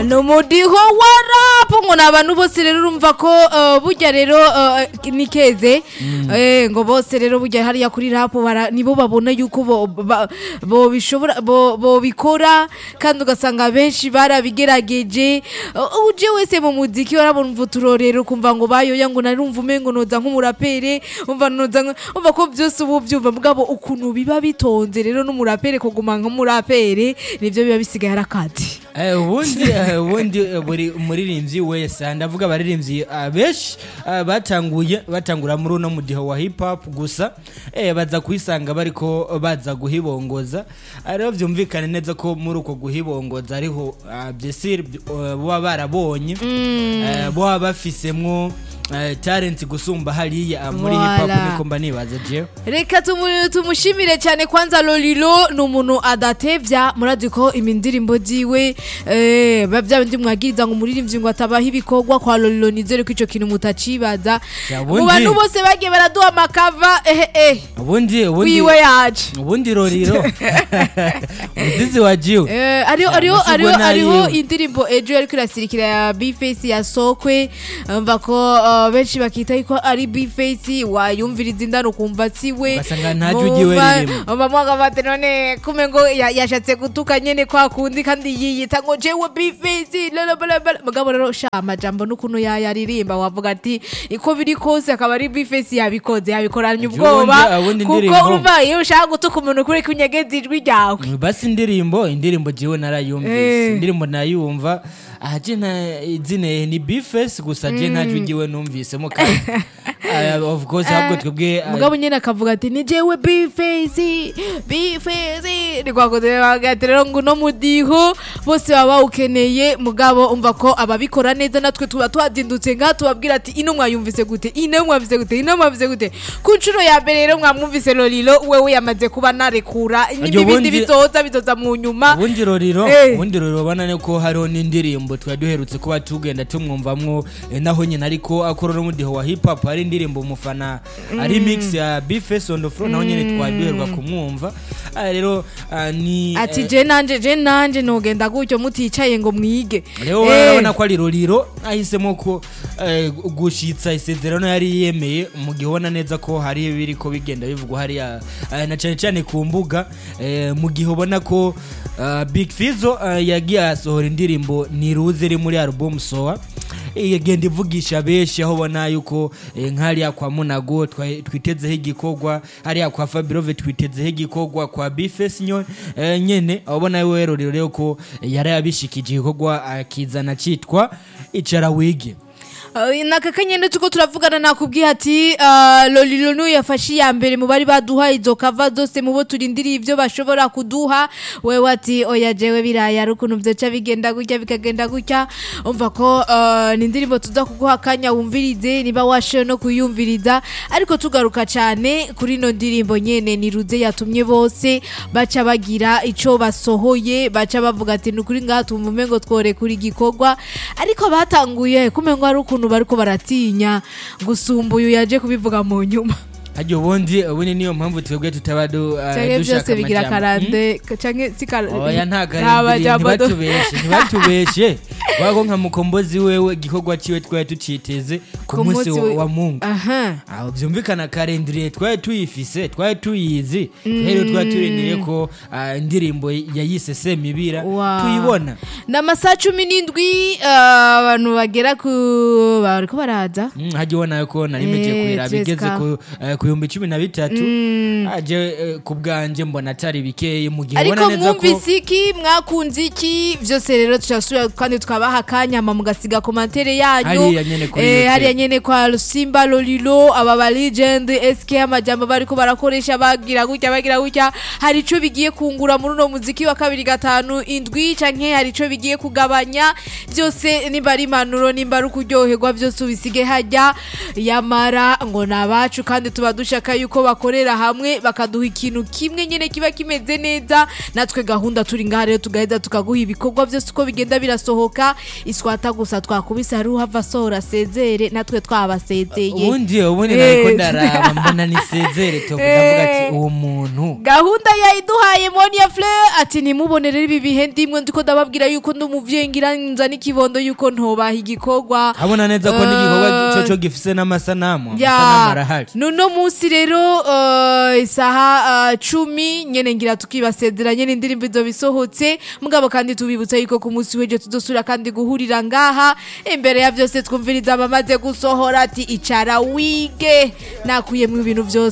ni umudiho wa rapu ngo ni abantu bose rero urumva ko eh, burya rero eh, ni keze Eh, ngo bose rero burya hariya kuri rapu bara- nibo babona yuko bo- ba- bo bishobora bo bo bikora kandi ugasanga benshi barabigerageje Eh, uje wese mu muziki warabona umva uturorero kumva ngo bayoya ngo narumva umengo noza nk'umurapere umva noza nk- umva ko byose ubu byumva mugabo ukuntu biba bitonze rero n'umurapere kuguma nk'umurapere nivyo biba bisigaye ari akadi Eh, ubundi eh, ubundi eh, buri umuririmbyi wese ndavuga abaririmbyi ah, benshi ah, batanguye batangura muri uno mudiho wa hip hop gusa eh, baza kwisanga bariko baza guhibongoza Ah, rero byumvikane neza ko muri uko guhibongoza ariho ah, byesire eh, baba barabonye eh, baba bafisemwo eh, talent gusumba hariya muri hip hop Voilà. niko mba nibaza jewe reka tumu- tumushimire cyane kwanza lolilo ni umuntu adatevya murazi ko imindirimbo ziwe eh, ba bya bindi mwagiriza ngo umuririmbyi ngo atabaho ibikorwa kwa lolilo nizere ko ico kintu mutacibaza Ya, mu bundi- bantu bose bagiye baraduha amakava ehe eh ubundi ubundi wiwe yaje ubundi roriro umuzizi wa jiwe Eh, hariho Ya, hariho musigo hariho nayiwe. hariho indirimbo ejo yariko irasirikira ya bface ya sokwe mva ko uh, benshi bakita yuko ari bface wayumviriza indani ukumva siwe Ugasanga nta jwi ryiwe ririmo. mwaga bati none kume ngo ya- yashatse gutuka nyene kwa kundi kandi yiyita ngo jewe bface lalabalabala mugabo rero sha amajambo n'ukuntu yayaririmba wavuga ati iko biri kose akaba ari bface yabikoze yabikoranye Ejo ubwoba bundi- ubundi kuko indirimbo- urumva iyo ushaka gutuka umuntu kuri kunyegeza ijwi ryawe basi indirimbo indirimbo jiwe narayumvise Eh. indirimbo nayumva aha je nta izina ni bifes gusa je nta jwi jiwe numvisemo kandi ah, of course ahubwo twebwe ah, mugabo nyine akavuga ati ni jewe bifezi bifezi ni kwakoze bagati rero ngo uno mudiho bose baba bawukeneye mugabo umva ko ababikora neza natwe tuba twadindutse ngaha tubabwira ati ino mwayumvise gute ino mwumvise gute ino mwumvise gute ku nshuro ya mbere rero mwamwumvise lolilo wewe yamaze kuba narekura n'ibindi ubundi- bizoza bizoza mu nyuma ubundi roriro Eh. ubundi roriro ubona ne ko hariho n'indirimbo twari duherutse kuba tugenda tumwumvamwo eh, naho nyine ariko akora n'umudiho wa hip hop hari indirimbo umufana ari mix ya bifes on the floor naho nyine twari duherwa kumwumva Ah, rero ah, ni ati eh, je nanje je nanje nogenda gutyo muticaye ngo mwige rero Eh. urabona ko ari roriro ahisemo ko eh, gushitsa isezerano yari yemeye mu gihe ubona neza ko hari ibiri ko bigenda bivugwa hariya eh, na cyane cyane ku mbuga eh, mu gihe ubona ko ah, big fizo ah, yagiye asohora indirimbo niruze iri muri album soa igenda ivugisha benshi aho ubona yuko eh, nk'hariya kwa munago twa- twitezeho igikorwa hariya kwa fabirove twitezeho igikorwa kwa bifes nyo eh, nyene aho ubona we rorero rero ko eh, yari yabishikije igikorwa akizana cyitwa icara wige Uh, naka kanyene tuko turavugana nakubwiye ati uh, lolilo niwe yafashe iya mbere mu bari baduha izo kava zose mu bo turindiriye ibyo bashobora kuduha wewe ati oya jewe biraya ari ukuntu vyoca bigenda gutya bikagenda gutya umva ko uh, ni indirimbo tuza kuguha akanya wumvirize niba washoye no kuyumviriza ariko tugaruka cyane kuri ino ndirimbo nyene niruze yatumye bose baca bagira ico basohoye baca bavuga ati ni ukuri ngaha tumva umengo twore kuri igikorwa ariko batanguye kumengo ari ukuntu bariko baratinya gusumba uyu yaje kubivuga mu nyuma harya ubundi ubundi niyo mpamvu twebwe tutaba du- ah, canke dushaka byose bigira amajambo. karande canke si kar- oya nta nta karindiriye majambo do- ntibatubeshe ntibatubeshe wako nka mukombozi wewe igikorwa ciwe twari tuciteze ku Ku munsi munsi wa- we- wa mungu aha aho byumvikana karindiriye twari tuyifise twari tuyizi rero twari turindiriye ko ah, indirimbo yayise semibira Wow. tuyibona ni amasaha cumi n'indwi ah, abantu bagera ku bariko baraza Mm, hajya ubona ko nari meje Eh, kurira bigeze Jessica. ku eh, ku bihumbi cumi na bitatu aje eh, ku bwanjye mbona atari bikeye mu gihe ariko ubona neza ko mwumvise iki mwakunze iki byose rero turasubira kandi tukabaha akanyama mugasiga komantere yanyu Hariya nyene kuri Eh, YouTube. hariya nyene kwa Lusimba Lolilo aba ba legend SK amajambo bariko barakoresha bagira gutya bagira gutya hari ico bigiye kungura muri uno muziki wa kabiri gatanu indwi canke hari ico bigiye kugabanya byose nimba ari impanuro nimba ari ukuryoherwa byose ubisige hajya yamara ngo ni abacu kandi tuba dushaka yuko bakorera hamwe bakaduha ikintu kimwe nyine kiba kimeze neza natwe gahunda turi ngaha rero tugaheza tukaguha ibikorwa byose uko bigenda birasohoka iswata gusa twakubise hari uhava asohora asezere natwe twabasezeye ubundi ubundi Eh. nariko ndaraba mbona nisezere togo ndavuga ati uwo muntu gahunda yayiduhaye monia fleur ati nimubone rero ibi bihe ndimwe ndiko ndababwira yuko yuko ndi umuvyeyi ngira nza n'ikibondo yuko ntobaha igikorwa abona neza ko Eh, n'igikorwa cyo cyo gifise n'amasanamu amasanamu ya arahari nuno munsi rero eh, isaha eh, cumi nyene ngira tukibasezera nyene indirimbo izo bisohotse mugabo kandi tubibutsa yuko ku munsi w'ejo tudosura kandi guhurira ngaha imbere ya vyose twumviriza abamaze gusohora ati icara wige nakuyemwo ibintu vyose